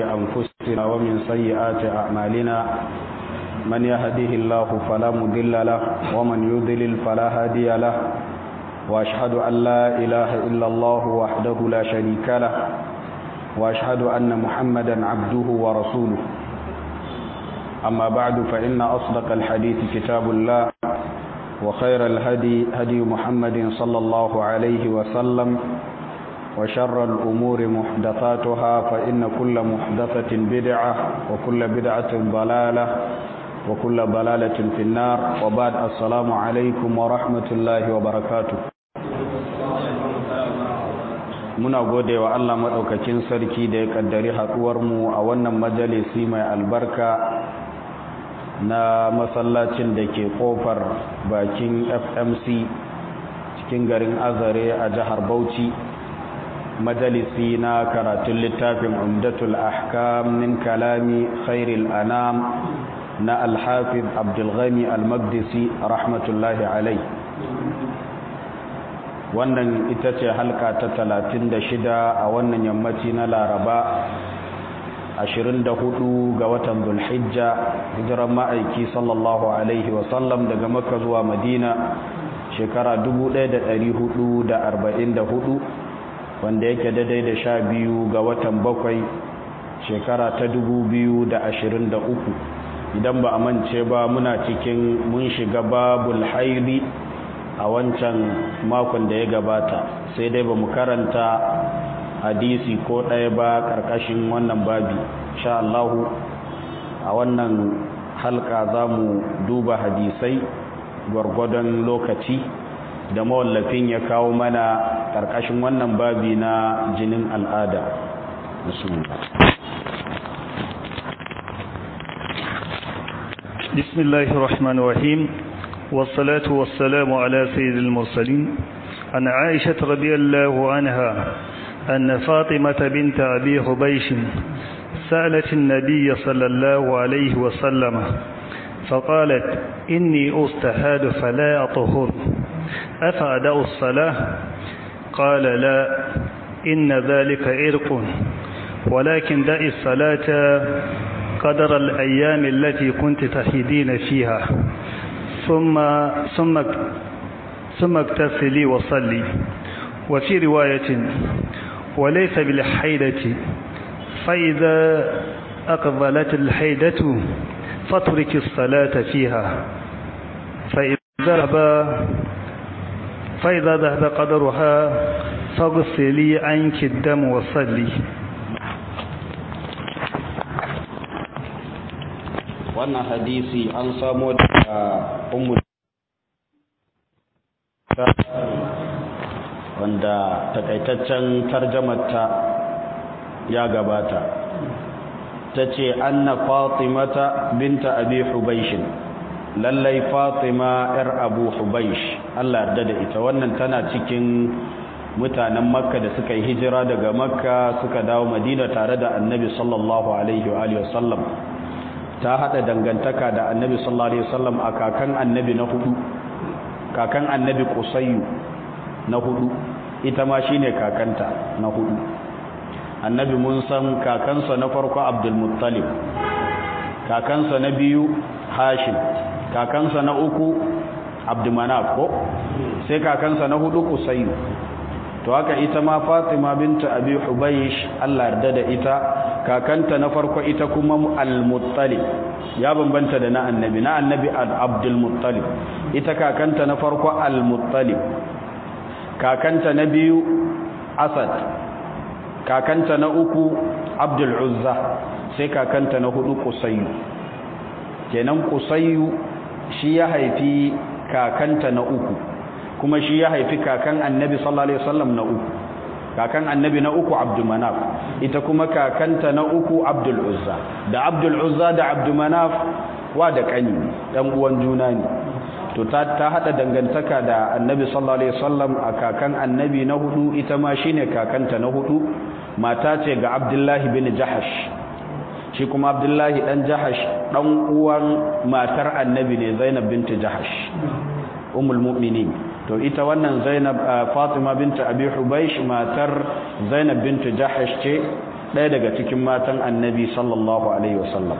أنفسنا ومن سيئات أعمالنا من يهده الله فلا مضل له ومن يضلل فلا هادي له وأشهد أن لا إله إلا الله وحده لا شريك له وأشهد أن محمدا عبده ورسوله أما بعد فإن أصدق الحديث كتاب الله وخير الهدي هدي محمد صلى الله عليه وسلم وشر الأمور محدثاتها فإن كل محدثة بدعة وكل بدعة ضلالة وكل ضلالة في النار وبعد السلام عليكم ورحمة الله وبركاته muna gode wa Allah maɗaukakin sarki da ya ƙaddari haɗuwarmu a wannan majalisi mai albarka na masallacin da ke ƙofar bakin fmc cikin garin azare a jihar bauchi majalisi na karatun littafin umdatul ahkam min kalami khairil anam na alhafiz abdulghani almagdisi rahmatullahi alai wannan ita ce halka ta talatin da shida a wannan yammaci na laraba 24 ga watan zulhijja hijiran ma'aiki sallallahu alaihi wasallam daga makka zuwa madina shekara 1444 wanda yake daidai da sha biyu ga watan bakwai shekara ta 2023 idan ba a mance ba muna cikin mun shiga babul haidi a wancan makon da ya gabata sai dai ba mu karanta hadisi ko ɗaya ba ƙarƙashin wannan babi sha Allahu a wannan halka za mu duba hadisai gwargwadon lokaci da mawallafin ya kawo mana ƙarƙashin wannan babi na jinin al'ada بسم الله الرحمن الرحيم والصلاة والسلام على سيد المرسلين عن عائشة رضي الله عنها أن فاطمة بنت أبي حبيش سألت النبي صلى الله عليه وسلم فقالت إني أستهاد فلا أطهر أفأدأ الصلاة قال لا إن ذلك عرق ولكن دع الصلاة قدر الأيام التي كنت تحيدين فيها ثم ثم ثم اغتسلي وصلي وفي رواية وليس بالحيدة فإذا أقبلت الحيدة فاترك الصلاة فيها فإذا ذهب فإذا ذهب قدرها فاغسلي عنك الدم وصلي wannan hadisi an samo daga ummu wanda takaitaccen tarjamarta ya gabata ta ce anna fatimata binta abi hubaishin lallai fatima yar abu hubaish allah yarda da ita wannan tana cikin mutanen makka da suka yi hijira daga makka suka dawo madina tare da annabi sallallahu alaihi wa sallam ta hada dangantaka da annabi sallallahu alaihi wasallam a kakan annabi na hudu kakan annabi qusayyu na hudu ita ma shine kakanta na hudu annabi mun san kakansa na farko abdul muttalib kakansa na biyu hashim kakansa na uku abdumanaf ko sai kakansa na hudu qusayyu to haka ita ma fatima binta abi hubaysh Allah yarda da ita kakanta na farko ita kuma al-muttalib ya bambanta da na annabi na annabi abdul muttalib ita kakanta na farko al-muttalib kakanta na biyu asad kakanta na uku abdul uzza sai kakanta na hudu qusayyu kenan qusayyu shi ya haifi kakanta na uku kuma shi ya haifi kakan annabi sallallahu alaihi wasallam na uku kakan annabi na uku abdul manaf ita kuma kakanta na uku abdul uzza da abdul uzza da abdul manaf wa da kani dan uwan juna ne to ta ta hada dangantaka da annabi sallallahu alaihi wasallam a kakan annabi na hudu ita ma shine kakanta na hudu mata ce ga abdullahi bin jahash shi kuma abdullahi dan jahash dan uwan matar annabi ne zainab binti jahash ummul mu'minin to ita wannan zainab fatima binta abi hubaish matar zainab bintu jahash ce ɗaya daga cikin matan annabi sallallahu alaihi wasallam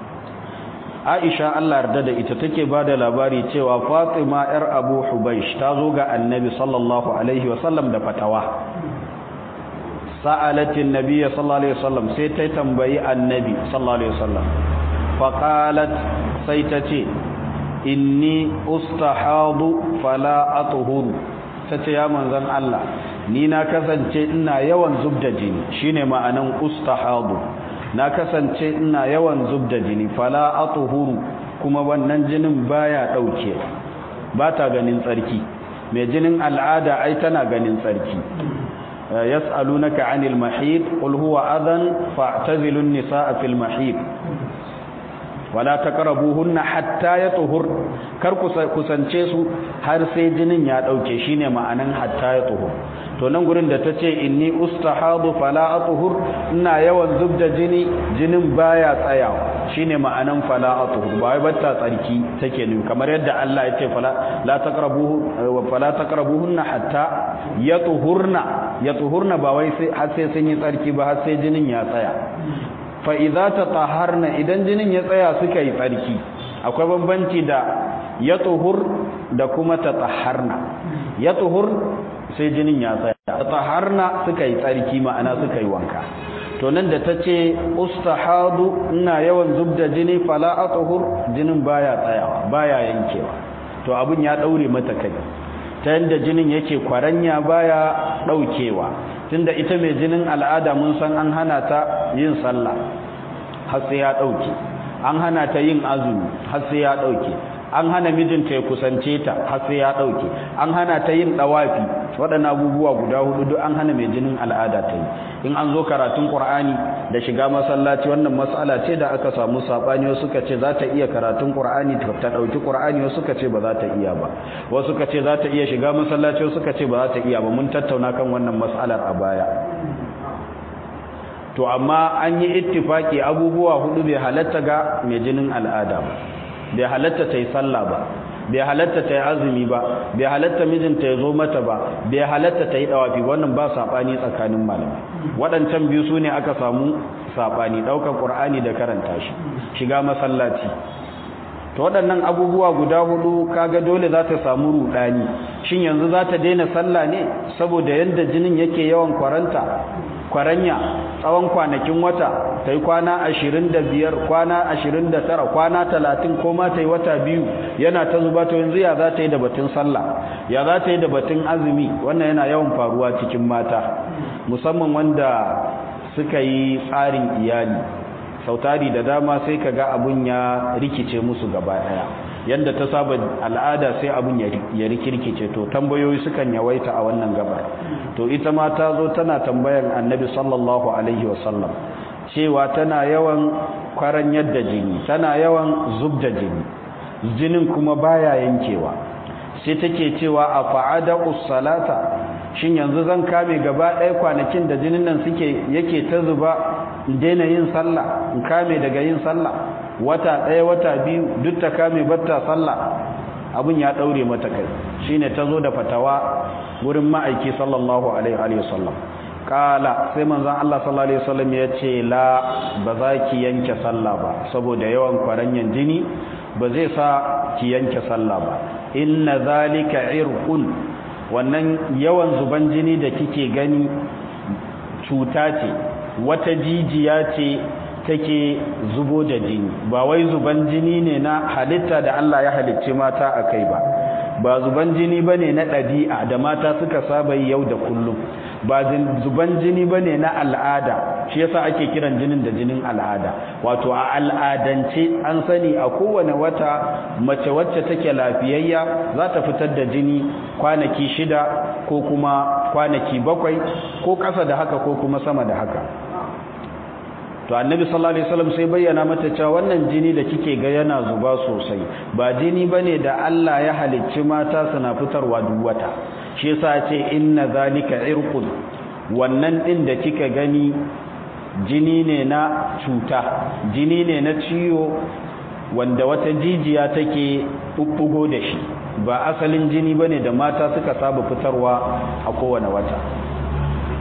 aisha Allah yarda da ita take ba da labari cewa fatima yar abu hubaish ta zo ga annabi sallallahu alaihi wasallam da fatawa sa'alatin nabiyyi sallallahu alaihi wasallam sai ta tambayi annabi sallallahu alaihi wasallam faqalat sai ta ce inni ustahadu fala atuhuru tace ya manzon Allah ni na kasance ina yawan zubda jini shine ma'anan ustahadu na kasance ina yawan zubda jini fala atuhuru kuma wannan jinin baya dauke ba ta ganin tsarki mai jinin al'ada ai tana ganin tsarki yas'alunaka 'anil mahid qul huwa adhan fa'tazilun nisaa fil mahid wala taqrabuhunna hatta yatuhur kar kusance su har sai jinin ya dauke shine ma'anan hatta yatuhur to nan gurin da tace inni ustahadu fala atuhur ina yawan zubda jini jinin baya tsayawa shine ma'anan fala atuhur ba wai batta tsarki take ne kamar yadda Allah ya ce fala la taqrabuhu wa fala taqrabuhunna hatta yatuhurna yatuhurna ba wai sai har sai sun yi tsarki ba har sai jinin ya tsaya fa'iza ta taharna idan jinin ya tsaya suka yi tsarki akwai bambanci da ya tuhur da kuma ta taharna ya tuhur sai jinin ya tsaya ta taharna suka yi tsarki ma'ana suka yi wanka to nan da ta ce ustahadu ina yawan zubda jini fala a tuhur jinin baya tsayawa baya yankewa to abin ya ɗaure mata kai ta yadda jinin yake kwaranya baya ɗaukewa tunda ita mai jinin al'ada mun san an hana ta yin sallah har sai ya dauke an hana ta yin azumi har sai ya dauke an hana mijinta ya kusance ta har sai ya dauke an hana ta yin dawafi waɗannan abubuwa guda hudu duk an hana mai jinin al'ada ta yi in an zo karatun qur'ani da shiga masallaci wannan mas'ala ce da aka samu sabani wasu suka ce za ta iya karatun qur'ani ta dauki qur'ani wasu suka ce ba za ta iya ba wasu suka ce za ta iya shiga masallaci wasu suka ce ba za ta iya ba mun tattauna kan wannan mas'alar a baya to amma an yi ittifaki abubuwa hudu bai halatta ga mai jinin al'ada ba bai halatta ta yi sallah ba bai halatta ta yi azumi ba bai halatta mijinta ya zo mata ba bai halatta ta yi dawafi wannan ba saɓani tsakanin malamai waɗancan biyu su ne aka samu saɓani ɗaukar ƙur'ani da karanta shi shiga masallaci to waɗannan abubuwa guda hudu kaga dole za ta samu ruɗani shin yanzu za ta daina sallah ne saboda yadda jinin yake yawan kwaranta kwaranya tsawon kwanakin wata ta yi kwana ashirin da biyar kwana ashirin da tara kwana talatin ko ma ta yi wata biyu yana ta zuba to yanzu ya za ta yi da batun sallah ya za ta yi da batun azumi wannan yana yawan faruwa cikin mata musamman wanda suka yi tsarin iyali sautari da dama sai ka ga abun ya rikice musu gaba daya yadda ta saba al'ada sai abun ya rikirkice to tambayoyi sukan yawaita a wannan gabar to ita ma ta zo tana tambayan annabi sallallahu alaihi wasallam cewa tana yawan kwaran yadda jini tana yawan zubda jini jinin kuma baya yankewa sai take cewa a fa'ada salata shin yanzu zan kame gaba ɗaya kwanakin da jinin nan suke yake ta zuba in daina yin sallah in kame daga yin sallah wata ɗaya wata biyu duk ta kame batta sallah abin ya ɗaure mata kai shine ta zo da fatawa wurin ma'aiki sallallahu alaihi wasallam kala sai manzon Allah sallallahu alaihi wasallam ya ce la ba za ki yanke sallah ba saboda yawan kwaranyan jini ba zai sa ki yanke sallah ba inna zalika irqun wannan yawan zuban jini da kike gani cuta ce wata jijiya ce take zubo da jini ba wai zuban jini ne na halitta da Allah ya halicce mata a kai ba ba zuban jini bane na ɗabi'a da mata suka saba yi yau da kullum ba zuban jini bane na al'ada shi yasa ake kiran jinin da jinin al'ada wato a al'adance an sani a kowane wata mace wacce take lafiyayya za ta fitar da jini kwanaki shida ko kuma kwanaki bakwai ko ƙasa da haka ko kuma sama da haka to annabi sallallahu alaihi wasallam sai bayyana mata cewa wannan jini da kike ga yana zuba sosai ba jini bane da Allah ya halicci mata suna fitarwa duk wata shi yasa ce inna zalika irqun wannan din da kika gani jini ne na cuta jini ne na ciwo wanda wata jijiya take bubbugo da shi ba asalin jini bane da mata suka saba fitarwa a kowane wata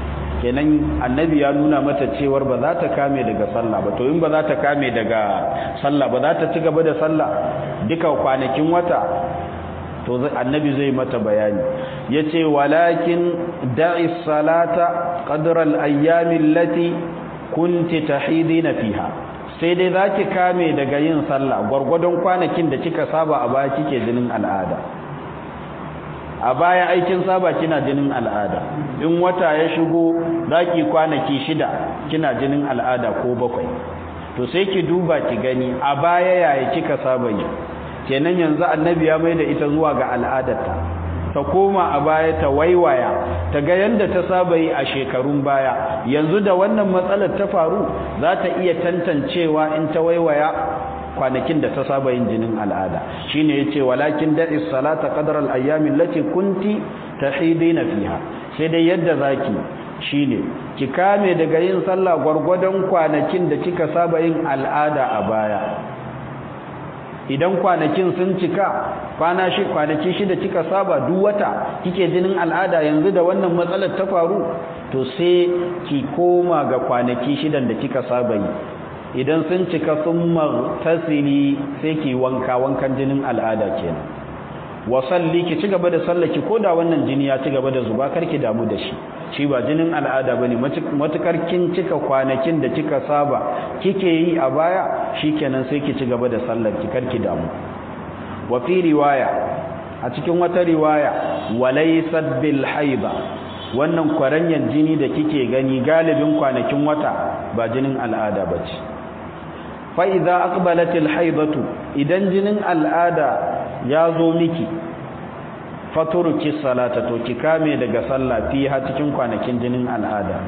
kenan annabi ya nuna mata cewar ba za ta kame daga sallah ba to in ba za ta kame daga sallah ba za ta ci gaba da sallah duka kwanakin wata to annabi zai mata bayani yace walakin da'i salata qadra al-ayyami allati kunti tahidina fiha sai dai zaki kame daga yin sallah gurgurdon kwanakin da kika saba a baya kike jinin al'ada a baya aikin saba kina jinin al'ada in wata ya shigo zaki kwanaki shida kina jinin al'ada ko bakwai to sai ki duba ki gani a baya yaya kika saba yi kenan yanzu annabi ya maida ita zuwa ga al'adarta ta koma a baya ta waiwaya ta ga yanda ta saba yi a shekarun baya yanzu da wannan matsalar ta faru za ta iya tantancewa in ta waiwaya kwanakin da ta saba yin jinin al'ada shine yace walakin da'is salata qadra al-ayyami allati kunti tahidina fiha sai dai yadda zaki shine ki kame daga yin sallah gwargwadon kwanakin da kika saba yin al'ada a baya idan kwanakin sun cika kwana shi kwanaki shida kika saba duk wata kike jinin al'ada yanzu da wannan matsalar ta faru to sai ki koma ga kwanaki shidan da kika saba yi idan sun cika sun martasili sai ki wanka wankan jinin al'ada kenan wa salli ki ci gaba da sallaki koda wannan jini ya ci gaba da zuba karki damu da shi shi ba jinin al'ada bane matukar kin cika kwanakin da kika saba kike yi a baya shikenan sai ki ci gaba da sallar ki karki damu wa fi riwaya a cikin wata riwaya walaysat bil haiba wannan kwaranyan jini da kike gani galibin kwanakin wata ba jinin al'ada bace fa idza aqbalatil haibatu idan jinin al'ada ya zo miki faturuki salata to ki kame daga sallah fi ha cikin kwanakin jinin al'ada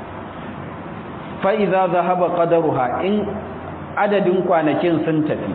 fa idza zahaba qadaruha in adadin kwanakin sun tafi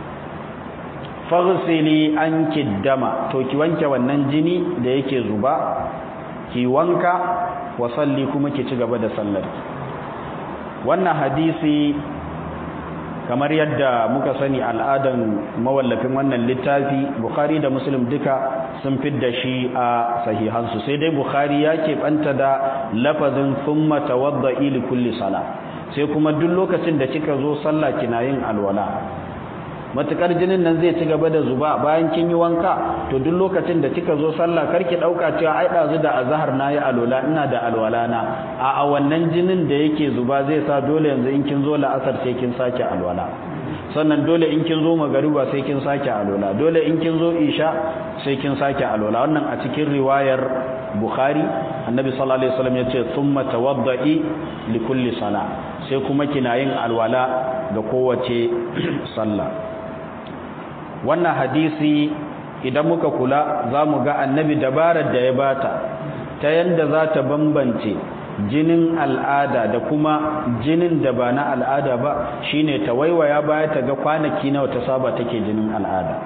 faghsili anki dama to ki wanke wannan jini da yake zuba ki wanka wa salli kuma ki ci gaba da sallar wannan hadisi kamar yadda muka sani al'adan mawallafin wannan littafi bukhari da muslim duka sun fidda shi a sahihansu sai dai bukhari ya keɓanta da lafazin thumma tawadda'i li kulli sala sai kuma duk lokacin da kika zo sallah kina yin alwala matukar jinin nan zai ci gaba da zuba bayan kin yi wanka to duk lokacin da kika zo sallah karki dauka cewa ai dazu da azhar nayi alwala ina da alwala na a a wannan jinin da yake zuba zai sa dole yanzu in kin zo la'asar sai kin sake alwala sannan dole in kin zo magariba sai kin sake alwala dole in kin zo isha sai kin sake alwala wannan a cikin riwayar bukhari annabi sallallahu alaihi wasallam yace thumma tawadda'i li kulli sala sai kuma kina yin alwala ga kowace sallah wannan hadisi idan muka kula za mu ga annabi dabarar da ya bata ta yanda za ta bambance jinin al'ada da kuma jinin da ba na al'ada ba shine ta waiwaya baya ta ga kwanaki nawa ta saba take jinin al'ada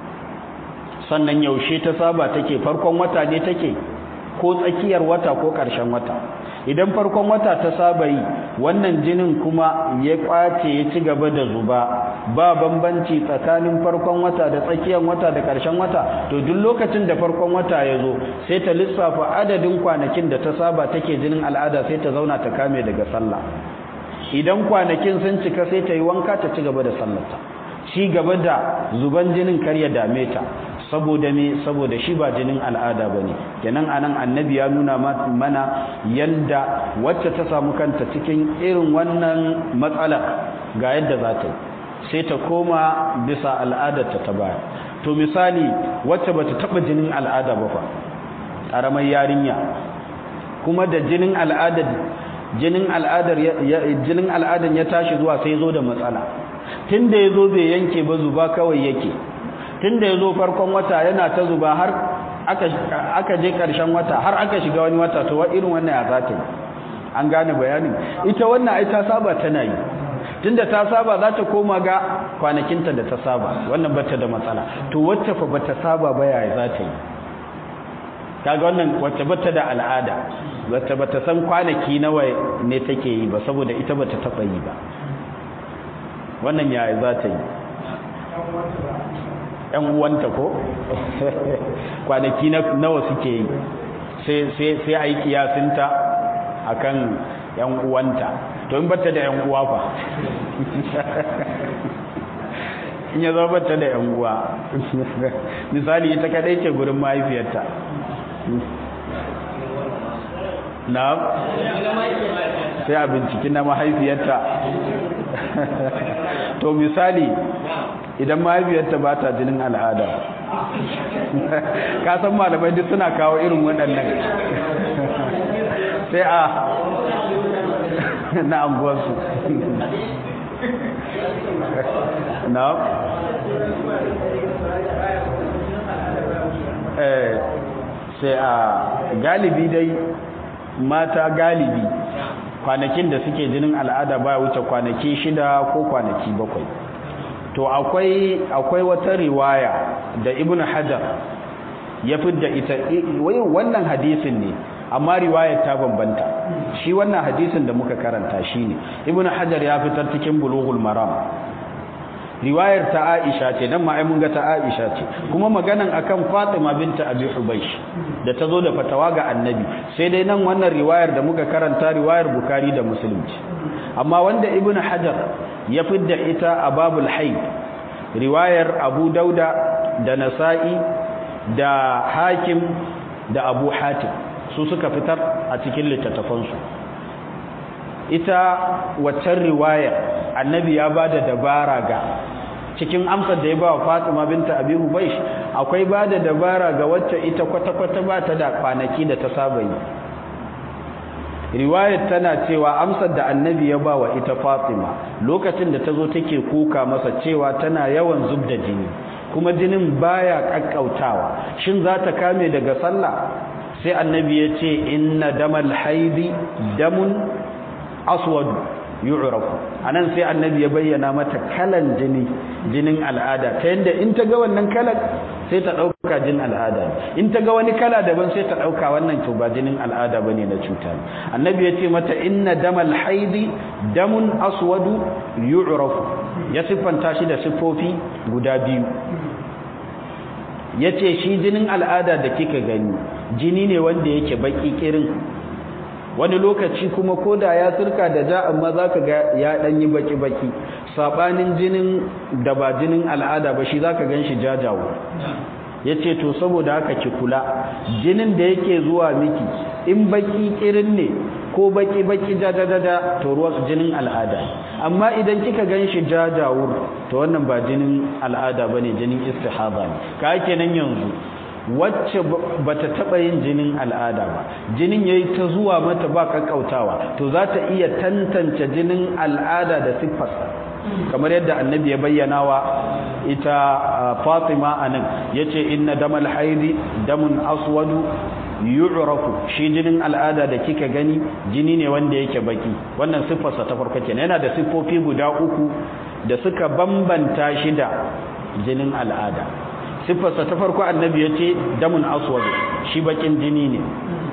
sannan yaushe ta saba take farkon wata ne take ko tsakiyar wata ko ƙarshen wata idan farkon wata ta saba yi wannan jinin kuma ya kwace ya ci gaba da zuba ba bambanci tsakanin farkon wata da tsakiyar wata da ƙarshen wata to duk lokacin da farkon wata ya zo sai ta lissafa adadin kwanakin da ta saba take jinin al'ada sai ta zauna ta kame daga sallah idan kwanakin sun cika sai ta yi wanka ta ci gaba da sallarta ci gaba da zuban jinin kar ya dame ta saboda me saboda shi ba jinin al'ada bane kenan anan annabi ya nuna mana yanda wacce ta samu kanta cikin irin wannan matsala ga yadda za ta sai ta koma bisa al'adarta ta baya to misali wacce bata taba jinin al'ada ba fa karamar yarinya kuma da jinin al'adar jinin al'adar jinin al'adan ya tashi zuwa sai zo da matsala tunda yazo bai yanke ba zuba kawai yake tunda yazo farkon wata yana ta zuba har aka aka je karshen wata har aka shiga wani wata to irin wannan ya zata yi an gane bayanin ita wannan ai ta saba tana yi tunda ta saba za ta koma ga kwanakinta da ta saba wannan bata da matsala to wacce fa bata saba ba yaya za ta yi kaga wannan wacce bata da al'ada wacce bata san kwanaki nawa ne take yi ba saboda ita bata taba yi ba wannan yaya za ta yi ‘yan uwanta ko kwanaki nawa suke yi sai a yi kiyasinta akan yan uwanta to in bata da yan uwa fa in ya zama bata da yan uwa misali ita kadai ce gurin mahaifiyarta na sai a binciki na mahaifiyarta to misali idan mahaifiyarta ba ta jinin al'ada ka san malamai duk suna kawo irin waɗannan sai a na anguwarsu na sai a galibi dai mata galibi kwanakin da suke jinin al'ada baya wuce kwanaki shida ko kwanaki bakwai to akwai akwai wata riwaya da ibnu hajar ya fidda ita wai wannan hadisin ne amma riwayar ta bambanta shi wannan hadisin da muka karanta shine ibnu hajar ya fitar cikin bulughul maram riwayar ta Aisha ce dan ma ai mun ga ta Aisha ce kuma maganan akan Fatima binta Abi Hubaysh da tazo da fatawa ga Annabi sai dai nan wannan riwayar da muka karanta riwayar Bukhari da Muslim ce amma wanda Ibn Hajar ya fidda ita a babul haid riwayar Abu Dauda da Nasa'i da Hakim da Abu Hatim su suka fitar a cikin littattafansu ita waccan riwayar annabi ya ba da dabara ga cikin amsar da ya ba wa fatima binta abi hubaish akwai ba da dabara ga wacce ita kwata-kwata ba ta da kwanaki da ta saba yi riwayar tana cewa amsar da annabi ya ba wa ita fatima lokacin da ta zo take kuka masa cewa tana yawan zub da jini kuma jinin baya kakkautawa shin za ta kame daga sallah sai annabi ya ce inna damal haidi damun aswad yu'rafu anan sai annabi ya bayyana mata kalan jini jinin al'ada ta yanda in ta ga wannan kalan sai ta dauka jinin al'ada in ta ga wani kala daban sai ta dauka wannan to ba jinin al'ada bane na cuta annabi ya ce mata inna damal haidi damun aswadu yu'rafu ya siffanta shi da siffofi guda biyu yace shi jinin al'ada da kika gani jini ne wanda yake baki kirin wani lokaci kuma koda ya sirka da ja amma zaka ga ya dan yi baki baki sabanin jinin da ba jinin al'ada ba shi zaka ganshi jajawo yace to saboda haka ki kula jinin da yake zuwa miki in baki kirin ne ko baki baki jajajaja to ruwan jinin al'ada amma idan kika ganshi jajawur to wannan ba jinin al'ada bane jinin istihaba ne ka kenan yanzu wacce bata taba yin jinin al'ada ba jinin yayi ta zuwa mata ba kakkautawa to za ta iya tantance jinin al'ada da siffarsa kamar yadda annabi ya bayyana wa ita Fatima anan yace inna damal haidi damun aswadu yu'rafu shi jinin al'ada da kika gani jini ne wanda yake baki wannan siffarsa ta farko kenan yana da siffofi guda uku da suka bambanta shi da jinin al'ada siffarsa ta farko annabi ya ce damun aswad shi bakin jini ne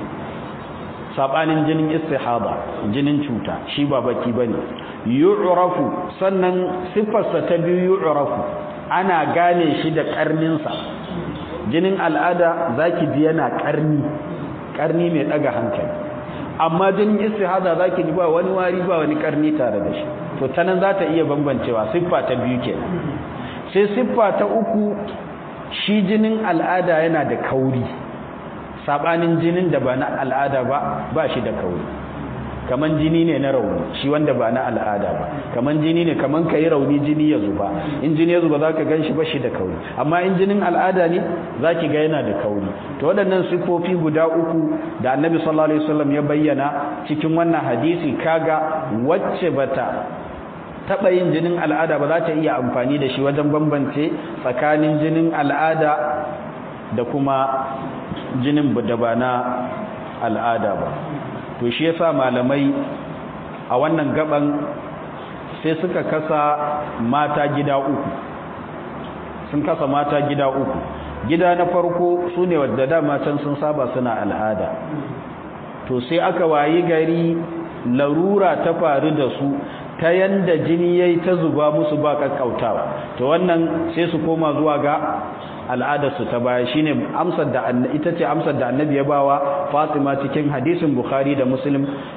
sabanin jinin istihaba jinin cuta shi ba baki bane yu'rafu sannan siffarsa ta biyu yu'rafu ana gane shi da karninsa jinin al'ada zaki ji yana karni karni mai daga hankali amma jinin istihada zaki ji ba wani wari ba wani karni tare da shi to tanan za ta iya bambancewa siffa ta biyu kenan sai siffa ta uku shi jinin al'ada yana da kauri sabanin jinin da ba na al'ada ba ba shi da kauri kaman jini ne na rauni shi wanda ba na al'ada ba kaman jini ne kaman kai rauni jini ya zuba in jini ya zuba zaka ganshi ba shi da kauri amma in jinin al'ada ne zaki ga yana da kauri to waɗannan sifofi guda uku da Annabi sallallahu alaihi wasallam ya bayyana cikin wannan hadisi kaga wacce bata taɓa yin jinin al'ada ba za ta iya amfani da shi wajen bambance tsakanin jinin al'ada da kuma jinin da ba na al'ada ba to shi yasa malamai a wannan gaban sai suka kasa mata gida uku sun kasa mata gida uku gida na farko su ne wadda dama can sun saba suna al'ada to sai aka wayi gari larura ta faru da su ta yanda jini yayi ta zuba musu ba kakkautawa to wannan sai su koma zuwa ga al'adarsu ta baya shine amsar da ita ce amsar da annabi ya bawa Fatima cikin hadisin Bukhari da Muslim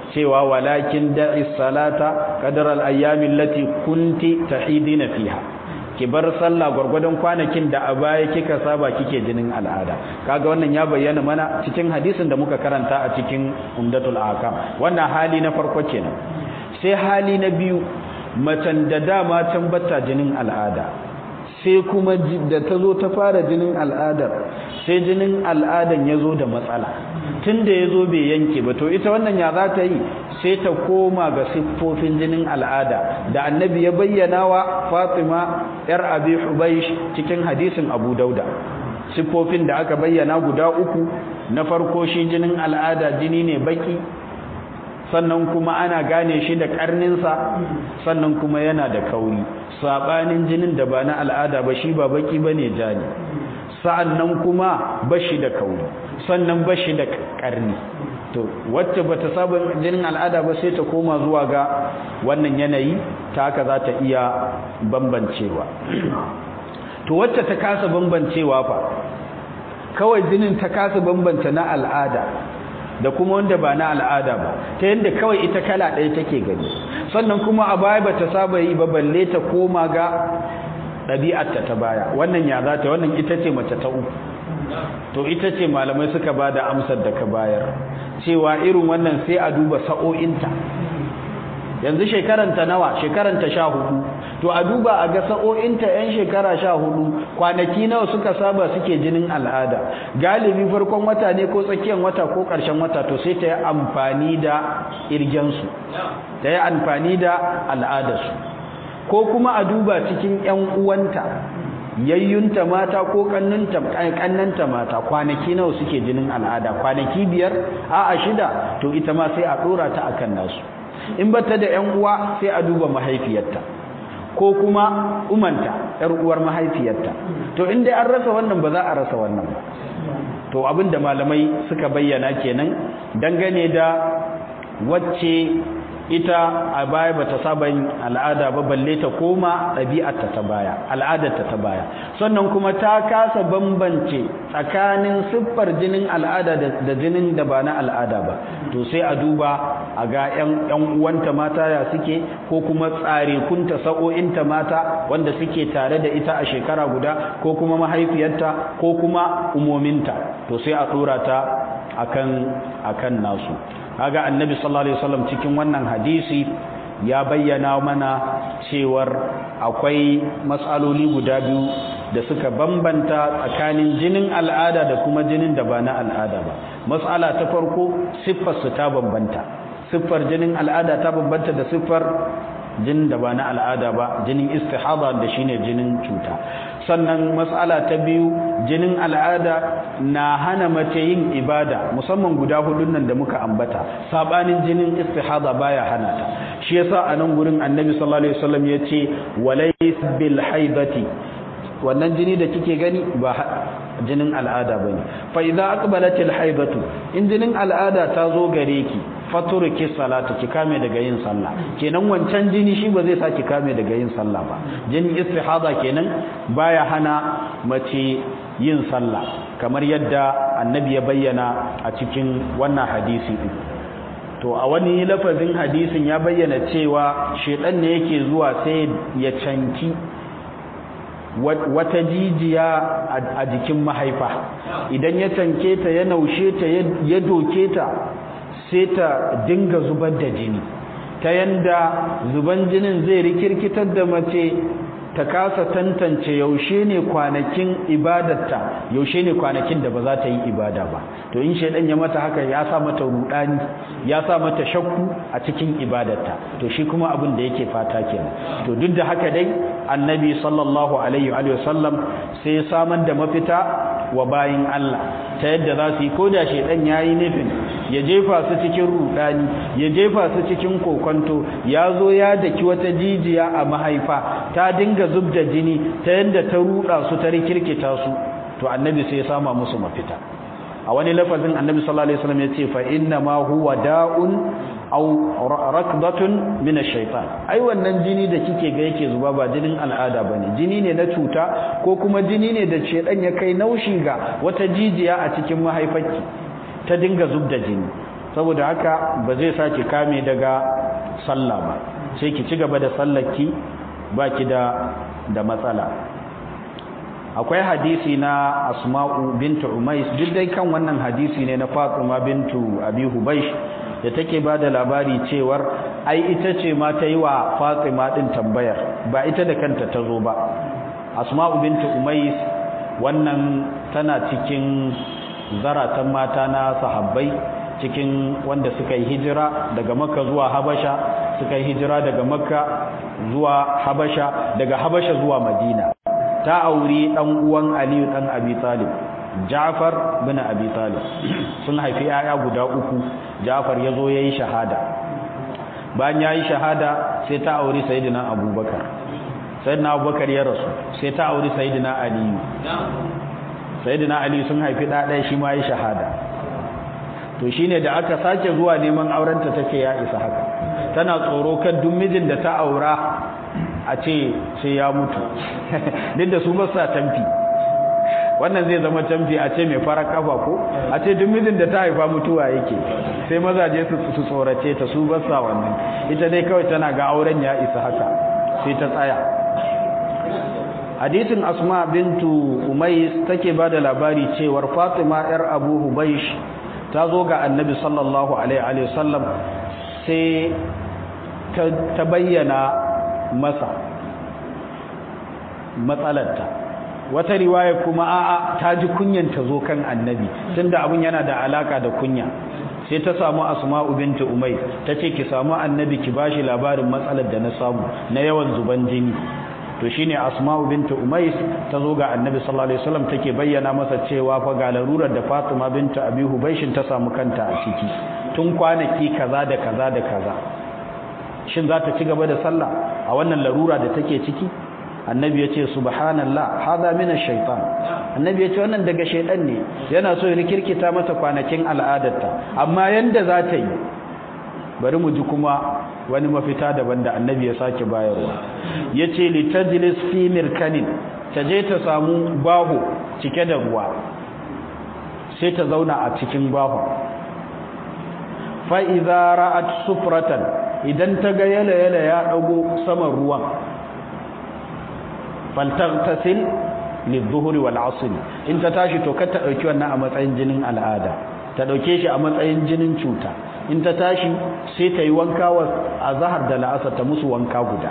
cewa walakin da'i salata qadar al-ayyami allati kunti tahidina fiha ki bar sallah gurgurdan kwanakin da a baya kika saba kike jinin al'ada kaga wannan ya bayyana mana cikin hadisin da muka karanta a cikin umdatul ahkam wannan hali na farko kenan sai hali na biyu macen da dama can bata jinin al'ada sai kuma da ta zo ta fara jinin al'adar sai jinin al'adan ya zo da matsala tun da ya zo bai yanke ba to ita wannan ya za ta yi sai ta koma ga siffofin jinin al'ada da annabi ya bayyana wa fatima yar abi hubaish cikin hadisin abu dauda siffofin da aka bayyana guda uku na farko shi jinin al'ada jini ne baki sannan kuma ana gane shi da karninsa sannan kuma yana da kauri sabanin jinin da ba na al'ada ba shi ba baki bane jani sa'annan kuma bashi da kauri sannan bashi da karni to wacce bata saba jinin al'ada ba sai ta koma zuwa ga wannan yanayi ta haka za ta iya bambancewa to wacce ta kasa bambancewa fa kawai jinin ta kasa bambance na al'ada da kuma wanda ba na al'ada ba ta yadda kawai ita kala ɗaya take gani sannan kuma a baya ba ta saba yi ba balle ta koma ga ɗabi'arta ta baya wannan ya za ta wannan ita ce mace ta uku to ita ce malamai suka ba da amsar da ka bayar cewa irin wannan sai a duba sa'o'inta yanzu shekaranta nawa shekaranta sha hudu to a duba a ga sa'o'inta yan shekara sha hudu kwanaki nawa suka saba suke jinin al'ada galibi farkon wata ne ko tsakiyar wata ko ƙarshen wata to sai ta yi amfani da irgensu ta yi amfani da al'adarsu ko kuma a duba cikin yan uwanta yayyunta mata ko kannanta mata kwanaki nawa suke jinin al'ada kwanaki biyar a'a shida to ita ma sai a dora ta akan nasu in bata da ƴan uwa sai a duba mahaifiyarta ko kuma umanta ƴar uwar mahaifiyarta to in dai an rasa wannan ba za a rasa wannan ba to abinda malamai suka bayyana kenan dangane da wacce ita a baya bata saba yin al'ada ba balle ta koma ɗabi'arta ta baya al'adarta ta baya sannan kuma ta kasa bambance tsakanin siffar jinin al'ada da jinin da ba na al'ada ba to sai a duba a ga ƴan uwanta mata ya suke ko kuma tsare kunta sa'o'inta mata wanda suke tare da ita a shekara guda ko kuma mahaifiyarta ko kuma umominta to sai a dora ta akan akan nasu kaga annabi sallallahu alaihi wasallam cikin wannan hadisi ya bayyana mana cewar akwai matsaloli guda biyu da suka bambanta tsakanin jinin al'ada da kuma jinin da ba na al'ada ba matsala ta farko siffar su ta bambanta siffar jinin al'ada ta bambanta da siffar jinin da ba na al'ada ba jinin istihada da shine jinin cuta sannan matsala ta biyu jinin al'ada na hana mace yin ibada musamman guda hudun nan da muka ambata sabanin jinin istihada baya hana ta shi yasa a nan gurin annabi sallallahu alaihi wasallam yace walays bil haidati wannan jini da kike gani ba jinin al'ada bane fa idza aqbalatil haidatu in jinin al'ada ta zo gare ki faturki salatu ki kame daga yin sallah kenan wancan jini shi ba zai sa ki kame daga yin sallah ba jinin istihada kenan baya hana mace yin sallah kamar yadda annabi ya bayyana a cikin wannan hadisi din to a wani lafazin hadisin ya bayyana cewa shedan ne yake zuwa sai ya canki wata jijiya a jikin mahaifa idan ya canke ta ya naushe ta ya doke ta sai ta dinga zubar da jini ta yanda zuban jinin zai rikirkitar da mace ta kasa tantance yaushe ne kwanakin ibadarta yaushe ne kwanakin da ba za ta yi ibada ba to in shaidan ya mata haka ya sa mata rudani ya sa mata shakku a cikin ibadarta to shi kuma abin da yake fata kenan to duk da haka dai annabi sallallahu alaihi wa sallam sai ya samar da mafita wa bayin Allah ta yadda za su yi koda shaidan yayi nufin ya jefa su cikin rudani ya jefa su cikin kokonto ya zo ya daki wata jijiya a mahaifa ta dinga zub da jini ta yadda ta ruda su ta rikirkita su to annabi sai ya sama musu mafita a wani lafazin annabi sallallahu alaihi wasallam yace fa inna ma huwa da'un aw rakdatun min ash-shaytan ai wannan jini da kike ga yake zuba ba jinin al'ada bane jini ne na cuta ko kuma jini ne da shedan ya kai naushi ga wata jijiya a cikin mahaifarki ta dinga zub da jini saboda haka ba zai saki kame daga sallah ba sai ki ci gaba da sallarki baki da da matsala akwai hadisi na asma'u bintu umais duk dai kan wannan hadisi ne na fatima bintu abi hubaysh da take ba da labari cewar ai ita ce ma ta yi wa fatima din tambayar ba ita da kanta ta zo ba asma'u bintu umais wannan tana cikin zaratan mata na sahabbai cikin wanda suka yi hijira daga makka zuwa habasha suka yi hijira daga makka zuwa habasha daga habasha zuwa madina ta auri dan uwan aliyu dan abi talib ja'far bin abi talib sun haifi yaya guda uku ja'far yazo yayi shahada bayan yayi shahada sai ta auri sayyidina abubakar sayyidina abubakar ya rasu sai ta auri sayyidina aliyu sayyidina aliyu sun haifi da ɗaya shi ma yayi shahada to shine da aka sake zuwa neman aurenta take ya isa haka tana tsoro kan duk mijin da ta aura a ce sai ya mutu duk da su ba sa tamfi wannan zai zama tamfi a ce mai fara kafa ko a ce duk mijin da ta haifa mutuwa yake sai mazaje su su tsorace ta su ba sa wannan ita dai kawai tana ga auren ya isa haka sai ta tsaya hadisin asma bintu umais take ba da labari cewar fatima yar abu hubaish ta zo ga annabi sallallahu alaihi wasallam sai ta bayyana masa matsalarta wata riwaya kuma a'a ta ji kunyan ta zo kan annabi tunda abun yana da alaka da kunya sai ta samu asma'u binti umay tace ki samu annabi ki bashi labarin matsalar da na samu na yawan zuban jini to shine asma'u binti umais ta zo ga annabi sallallahu alaihi wasallam take bayyana masa cewa fa ga larurar da fatima binti abi hubaishin ta samu kanta a ciki tun kwanaki kaza da kaza da kaza shin za ta ci gaba da sallah a wannan larura da take ciki annabi ya ce subhanallah hadha min ash-shaytan annabi ya ce wannan daga shaydan ne yana so ya kirkita mata kwanakin al'adarta amma yanda za ta yi bari mu ji kuma wani mafita daban da annabi ya sake bayarwa yace li tajlis fi mirkanin ta je ta samu baho cike da ruwa sai ta zauna a cikin baho fa idza ra'at sufratan idan ta ga yala yala ya dago saman ruwan faltaghtasil lidh-dhuhri wal 'asr in ta tashi to kar ta dauki wannan a matsayin jinin al'ada ta dauke shi a matsayin jinin cuta in ta tashi sai ta yi wanka wa azhar da la'asar ta musu wanka guda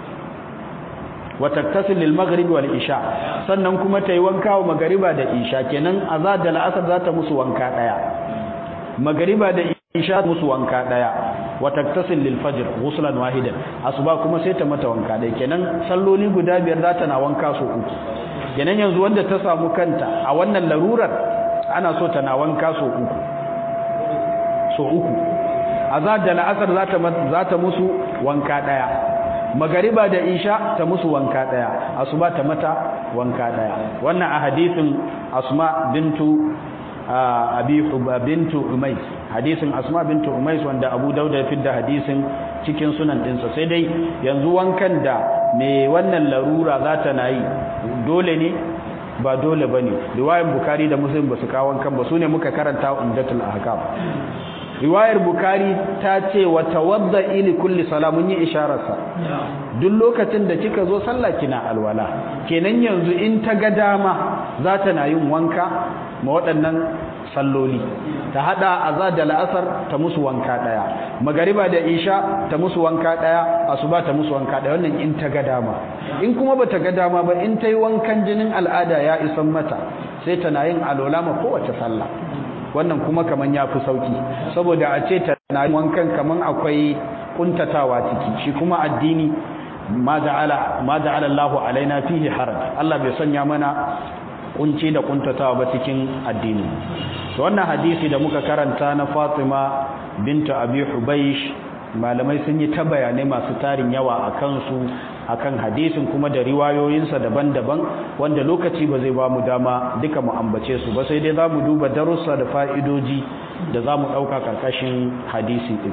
wa taktasil lil maghrib wal isha sannan kuma ta yi wanka wa magriba da isha kenan azhar da la'asar za ta musu wanka daya magriba da isha musu wanka daya wa taktasil lil fajr ghuslan wahidan asuba kuma sai ta mata wanka daya kenan salloli guda biyar za ta na wanka so uku kenan yanzu wanda ta samu kanta a wannan larurar ana so ta na wanka so uku so uku azhar da la'asar za ta za ta musu wanka daya magariba da isha ta musu wanka daya asuba ta mata wanka daya wannan a hadisin asma bintu abi bintu umais hadisin asma bintu umais wanda abu dauda ya fidda hadisin cikin sunan dinsa sai dai yanzu wankan da me wannan larura za ta nayi dole ne ba dole bane riwayar bukari da muslim ba su kawo wankan ba sune muka karanta umdatul ahkam riwayar bukari ta ce wa tawadda ili kulli salamun yi ishararsa duk lokacin da kika zo sallah kina alwala kenan yanzu in ta ga dama za ta na yin wanka ma waɗannan salloli ta hada azza da la'asar ta musu wanka daya magariba da isha ta musu wanka daya asuba ta musu wanka daya wannan in ta ga dama in kuma bata ga dama ba in ta yi wankan jinin al'ada ya isan mata sai ta na yin alwala ma kowace sallah wannan kuma kaman ya fi sauki saboda a ce ta na wankan kaman akwai kuntatawa ciki shi kuma addini ma ja'ala ma ja'ala Allahu alaina fihi haraj Allah bai sanya mana kunci da kuntatawa ba cikin addini to wannan hadisi da muka karanta na Fatima bintu Abi Hubaysh malamai sun yi ta bayanai masu tarin yawa a kansu akan hadisin kuma da riwayoyinsa daban-daban wanda lokaci ba zai ba mu dama duka mu ambace su ba sai dai za mu duba darussa da fa'idoji da za mu ɗauka ƙarƙashin hadisi ɗin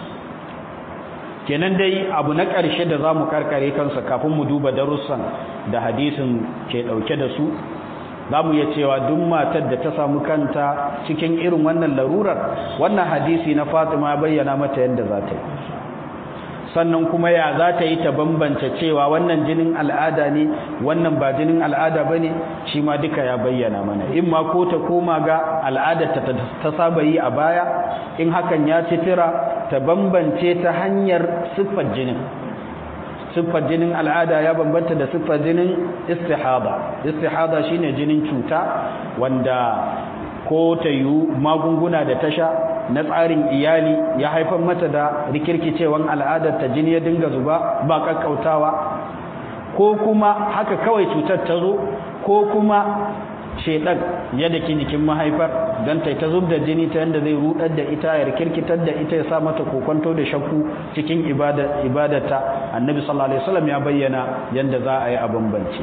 kenan dai abu na ƙarshe da za mu karkare kansa kafin mu duba darussan da hadisin ke ɗauke da su za mu iya cewa duk matar da ta samu kanta cikin irin wannan larurar wannan hadisi na fatima bayyana mata yadda za ta yi sannan kuma ya za ta yi ta bambance cewa wannan jinin al'ada ne wannan ba jinin al'ada ba ne shi ma duka ya bayyana mana in ma ko ta koma ga al'adar ta saba yi a baya in hakan ya ci tira ta bambance ta hanyar siffar jinin siffar jinin al'ada ya bambanta da siffar jinin istihada istihada shine jinin cuta wanda ko ta yi magunguna da tasha na tsarin iyali ya haifar mata da rikirkicewan al'adar ta jini ya dinga zuba ba kakkautawa ko kuma haka kawai cutar ta zo ko kuma shedan ya daki jikin mahaifar don ta ta zub da jini ta yadda zai rudar da ita ya rikirkitar da ita ya sa mata kokonto da shakku cikin ibadata annabi sallallahu alaihi wasallam ya bayyana yadda za a yi a bambance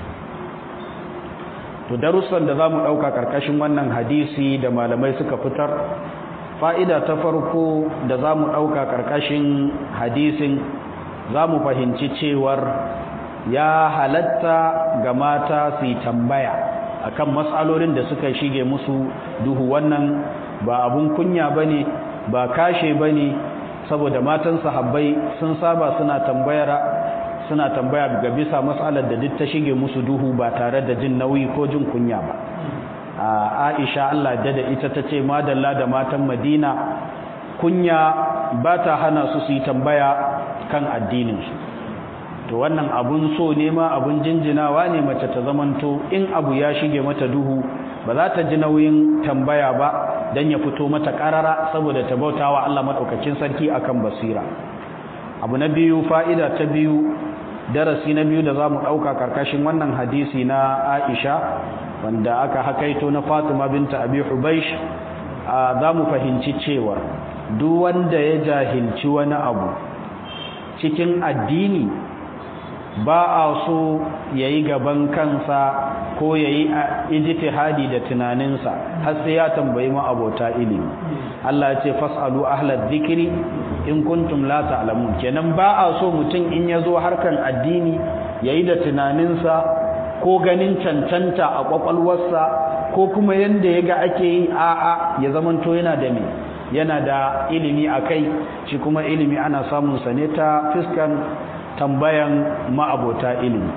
to darussan da za mu ɗauka ƙarƙashin wannan hadisi da malamai suka fitar fa'ida ta farko da za mu ɗauka ƙarƙashin hadisin za mu fahimci cewar ya halatta ga mata su yi tambaya akan matsalolin da suka shige musu duhu wannan ba abun kunya ba ne ba kashe ba ne saboda matan sahabbai sun saba suna tambayar suna tambaya ga bisa matsalar da duk ta shige musu duhu ba tare da jin nauyi ko jin kunya ba Aisha Allah da da ita tace madalla da matan Madina kunya ba ta hana su su yi tambaya kan addinin su to wannan abun so ne ma abun jinjinawa ne mace ta zamanto in abu ya shige mata duhu ba za ta ji nauyin tambaya ba dan ya fito mata karara saboda ta bautawa Allah madaukakin sarki akan basira abu na biyu fa'ida ta biyu darasi na biyu da za mu ɗauka ƙarƙashin wannan hadisi na aisha wanda aka hakaito na fatima binta abi hubaish za mu fahimci cewa duk wanda ya jahilci wani abu cikin addini ba a so ya yi gaban kansa ko ya yi ijtihadi da tunaninsa har sai ya tambayi ma'abota ilimi Allah ya ce fas'alu ahlal dhikri in kuntum la ta'lamun kenan ba a so mutum in ya zo harkan addini yayi da tunaninsa ko ganin cancanta a kwakwalwarsa ko kuma yanda yaga ake yi a'a ya zamanto yana da me yana da ilimi akai shi kuma ilimi ana samun sa ne ta fiskan tambayan ma'abota ilimi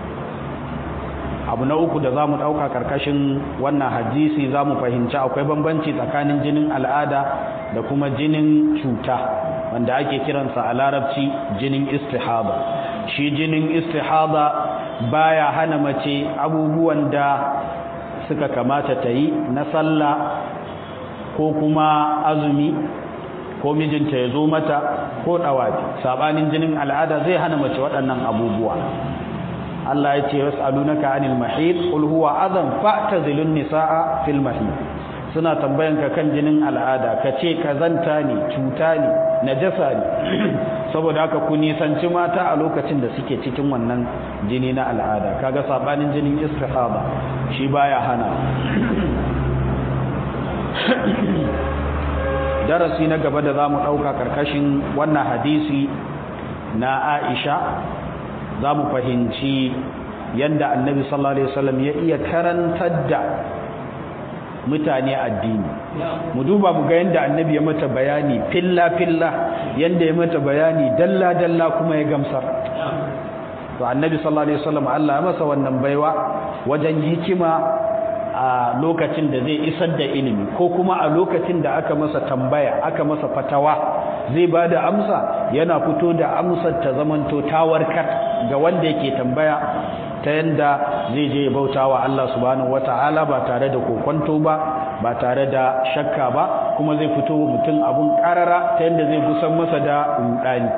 abu na uku da za mu ɗauka ƙarƙashin wannan hadisi za mu fahimci akwai bambanci tsakanin jinin al'ada da kuma jinin cuta wanda ake kiransa a larabci jinin istihada shi jinin istihada baya hana mace abubuwan da suka kamata ta yi na sallah ko kuma azumi ko mijinta ya zo mata ko ɗawafi saɓanin jinin al'ada zai hana mace waɗannan abubuwa Allah ya ce yas'alunaka anil mahid qul huwa adhan fa'tazilun nisaa fil mahid suna tambayanka kan jinin al'ada kace kazanta ne cuta ne najasa ne saboda haka ku nisanci mata a lokacin da suke cikin wannan jini na al'ada kaga sabanin jinin istihaba shi baya hana darasi na gaba da zamu dauka karkashin wannan hadisi na Aisha za mu fahimci yadda annabi sallallahu alaihi wasallam ya iya karantar da mutane addini mu duba mu ga yadda annabi ya mata bayani filla filla yadda ya mata bayani dalla dalla kuma ya gamsar to annabi sallallahu alaihi wasallam Allah ya masa wannan baiwa wajen hikima a lokacin da zai isar da ilimi ko kuma a lokacin da aka masa tambaya aka masa fatawa zai ba da amsa yana fito da amsar ta zamanto ta warkar ga wanda yake tambaya ta yanda zai je bauta wa Allah subhanahu wata'ala ba tare da kokonto ba ba tare da shakka ba kuma zai fito mutum abun karara ta yanda zai gusan masa da rudani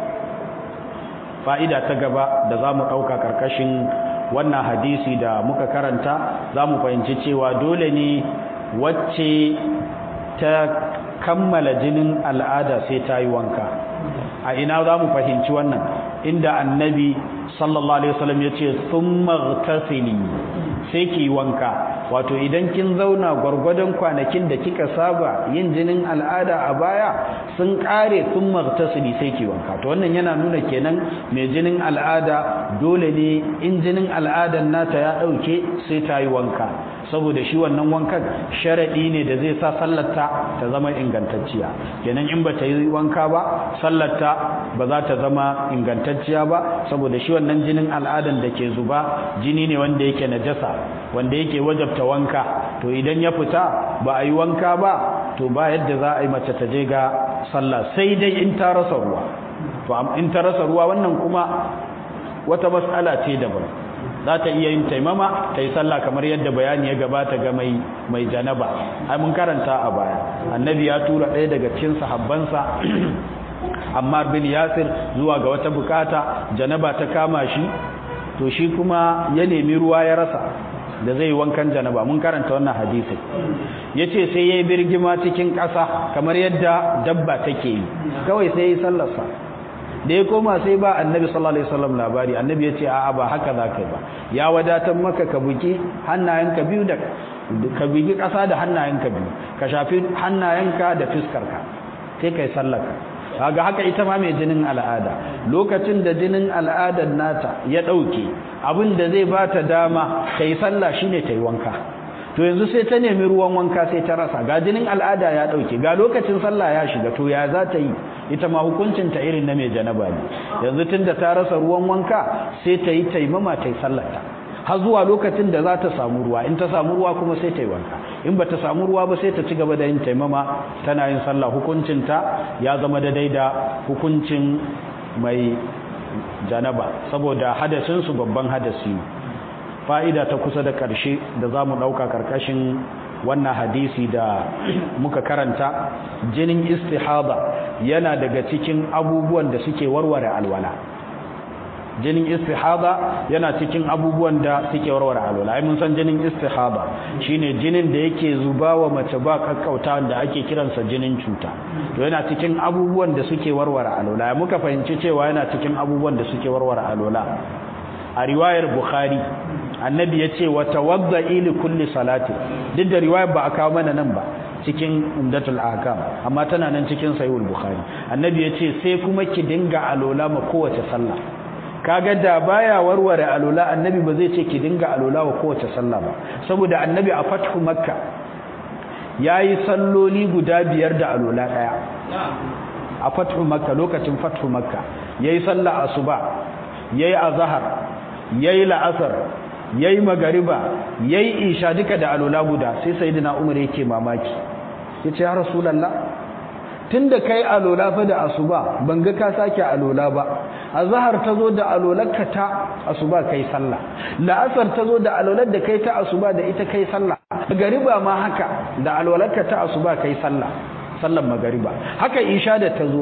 fa'ida ta gaba da za mu ɗauka ƙarƙashin wannan hadisi da muka karanta za mu fahimci cewa dole ne wacce ta kammala jinin al'ada sai ta yi wanka a ina za mu fahimci wannan inda annabi sallallahu alaihi wasallam ya ce sun martasili sai ki wanka wato idan kin zauna gwargwadon kwanakin da kika saba yin jinin al'ada a baya sun kare sun martasili sai ki wanka to wannan yana nuna kenan mai jinin al'ada dole ne in jinin al'adan nata ya dauke sai ta yi wanka saboda shi wannan wankan sharadi ne da zai sa sallarta ta zama ingantacciya kenan in ba ta yi wanka ba sallarta ba za ta zama ingantacciya ba saboda shi wannan jinin al'adan da ke zuba jini ne wanda yake najasa wanda yake wajabta wanka to idan ya fita ba a yi wanka ba to ba yadda za a yi mace ta je ga sallah sai dai in ta rasa ruwa to in ta rasa ruwa wannan kuma wata mas'ala ce daban za ta iya yin taimama ta yi sallah kamar yadda bayani ya gabata ga mai mai janaba ai mun karanta a baya annabi ya tura ɗaya daga cikin sahabbansa Ammar bin Yasir zuwa ga wata bukata janaba ta kama shi to shi kuma ya nemi ruwa ya rasa da zai wankan janaba mun karanta wannan hadisi yace sai yayi birgima cikin ƙasa kamar yadda dabba take yi kawai sai yayi sallarsa da ya koma sai ba annabi sallallahu alaihi wasallam labari annabi yace a'a ba haka zaka ba ya wadatar maka ka buki hannayenka biyu da ka bugi ƙasa da hannayenka biyu ka shafi hannayenka da fiskarka sai kai sallarka kaga haka ita ma mai jinin al'ada lokacin da jinin al'adar nata ya dauke abin da zai bata dama kai sallah shine tayi wanka to yanzu sai ta nemi ruwan wanka sai ta rasa ga jinin al'ada ya dauke ga lokacin sallah ya shiga to ya za ta yi ita ma hukuncin ta irin na mai janaba ne yanzu tunda ta rasa ruwan wanka sai ta yi taimama ta yi sallarta har zuwa lokacin da za ta samu ruwa in ta samu ruwa kuma sai ta yi wanka in ba ta samu ruwa ba sai ta ci gaba da yin taimama tana yin sallah hukuncinta ya zama daidai da hukuncin mai janaba saboda hadasinsu babban hadasi fa'ida ta kusa da ƙarshe da za mu ɗauka ƙarƙashin wannan hadisi da muka karanta jinin istihada yana daga cikin abubuwan da suke warware alwala jinin istihada yana cikin abubuwan da suke warware alwala ai mun san jinin istihada shine jinin da yake zuba wa mace ba kakkauta da ake kiransa jinin cuta to yana cikin abubuwan da suke warware alwala muka fahimci cewa yana cikin abubuwan da suke warware alwala a riwayar bukhari annabi yace wa tawadda'i li kulli salati duk da riwayar ba a kawo mana nan ba cikin umdatul ahkam amma tana nan cikin sahihul bukhari annabi yace sai kuma ki dinga alola ma kowace sallah kaga da baya warware alola annabi ba zai ce ki dinga alola wa kowace sallah ba saboda annabi a fathu makka yayi salloli guda biyar da alola daya a fathu makka lokacin fathu makka yayi sallah asuba yayi azhar yayi la'asar yayi magariba yayi isha duka da alola guda sai sayyidina umar yake mamaki yace ya rasulullah tunda kai alola fa da asuba ban ga ka sake alola ba azhar tazo da alolarka ta asuba kai sallah la'asar tazo da alolar da kai ta asuba da ita kai sallah magariba ma haka da alolarka ta asuba kai sallah sallan magariba haka isha da tazo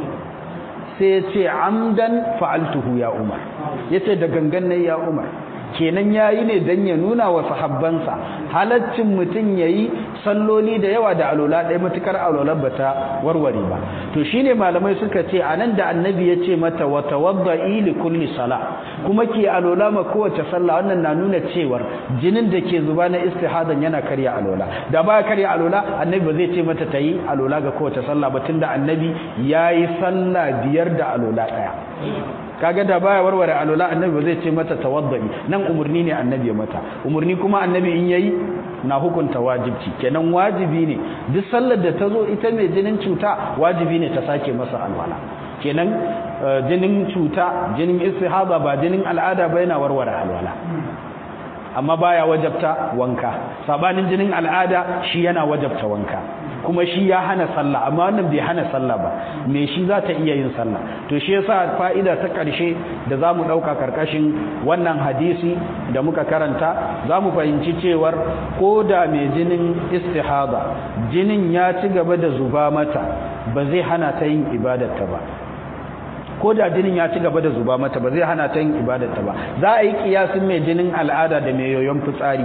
sai ya ce amdan fa'altuhu ya umar yace da gangan ne ya umar kenan yayi ne dan ya nuna wa sahabbansa halaccin mutun yayi salloli da yawa da alola ɗaya matukar alolar bata warware ba to shine malamai suka ce anan da annabi ya ce mata wa tawadda'i li kulli sala kuma ke alola ma kowace sallah wannan na nuna cewar jinin da ke zuba na istihadan yana karya alola da ba karya alola annabi ba zai ce mata tayi alola ga kowace sallah ba tunda annabi yayi sallah biyar da alola ɗaya kaga da baya warware alola annabi ba zai ce mata tawaddai nan umurni ne annabi ya mata umurni kuma annabi in yayi na hukunta wajibci kenan wajibi ne duk sallar da ta zo ita mai jinin cuta wajibi ne ta sake masa alwala kenan jinin cuta jinin istihaba ba jinin al'ada ba yana warware alwala amma baya wajabta wanka sabanin jinin al'ada shi yana wajabta wanka kuma shi ya hana sallah amma wannan bai hana sallah ba me shi za ta iya yin sallah to shi yasa fa'ida ta ƙarshe da za mu ɗauka karkashin wannan hadisi da muka karanta za mu fahimci cewar ko da mai jinin istihaba jinin ya ci gaba da zuba mata ba zai hana ta yin ibadarta ba ko da jinin ya ci gaba da zuba mata ba zai hana ta yin ibadarta ba za a yi kiyasin mai jinin al'ada da mai yoyon fitsari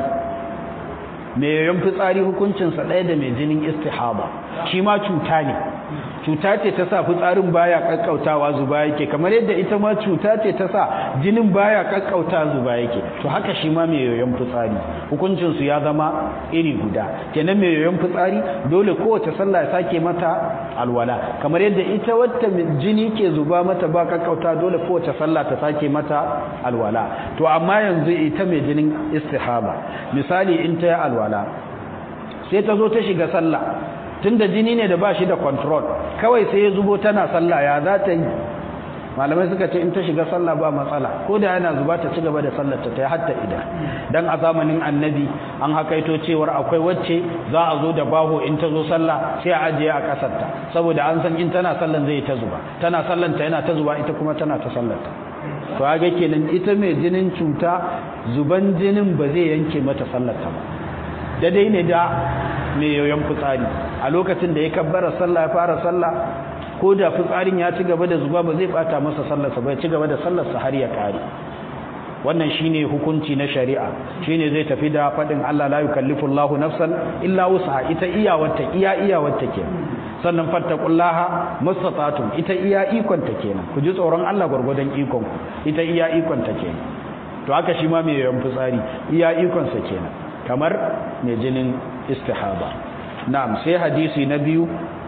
mai yoyon fitsari hukuncinsa ɗaya da mai jinin istihaba shi ma cuta ne cuta ce ta sa fitsarin baya kakkautawa zuba yake kamar yadda ita ma cuta ce ta sa jinin baya kakkauta zuba yake to haka shi ma mai yoyon fitsari hukuncin su ya zama iri guda kenan mai yoyon fitsari dole kowace sallah ya sake mata alwala kamar yadda ita wata jini ke zuba mata ba kakkauta dole kowace sallah ta sake mata alwala to amma yanzu ita mai jinin istihaba misali in ta yi alwala sai ta zo ta shiga sallah tunda jini ne da ba shi da control kawai sai ya zubo tana sallah ya za ta yi malamai suka ce in ta shiga sallah ba matsala ko da yana zuba ta ci gaba da sallar ta yi hatta idan dan a zamanin annabi an hakaito cewar akwai wacce za a zo da baho in ta zo sallah sai a ajiye a kasar ta saboda an san in tana sallan zai ta zuba tana sallan ta yana ta zuba ita kuma tana ta sallar ta to ga kenan ita mai jinin cuta zuban jinin ba zai yanke mata sallar ta ba daidai ne da mai yoyon fitsari a lokacin da ya kabbara sallah ya fara sallah ko da fitsarin ya ci gaba da zuba ba zai bata masa sallarsa ba ya ci gaba da sallarsa har ya kare wannan shine hukunci na shari'a shine zai tafi da fadin Allah la yukallifu Allahu nafsan illa wus'aha ita iyawarta iya iyawarta kenan sannan fattaqullaha mastata'tum ita iya ikon ta kenan ku ji tsoron Allah gurgurdan ikon ku ita iya ikon ta kenan to haka shi ma mai yoyon fitsari iya ikon sa kenan kamar mai jinin istihaba na'am sai hadisi na biyu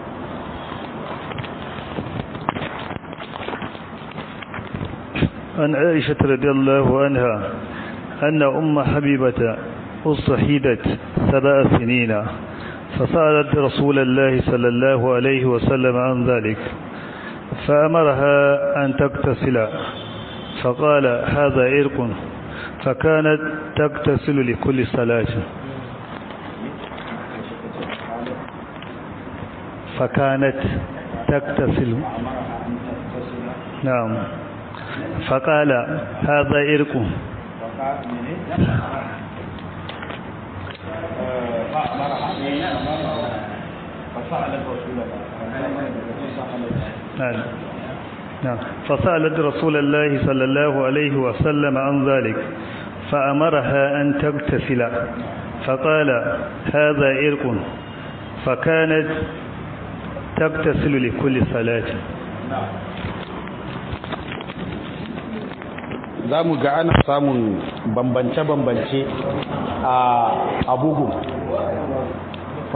عن عائشة رضي الله عنها أن أم حبيبة أصحيدت سبع سنين فسألت رسول الله صلى الله عليه وسلم عن ذلك فأمرها أن تغتسل فقال هذا إرق فكانت تغتسل لكل صلاة فكانت تغتسل نعم فقال هذا إرق نعم نعم فسألت رسول الله صلى الله عليه وسلم عن ذلك فأمرها أن تغتسل فقال هذا إرق فكانت تغتسل لكل صلاة za mu ga ana samun bambance-bambance a bugu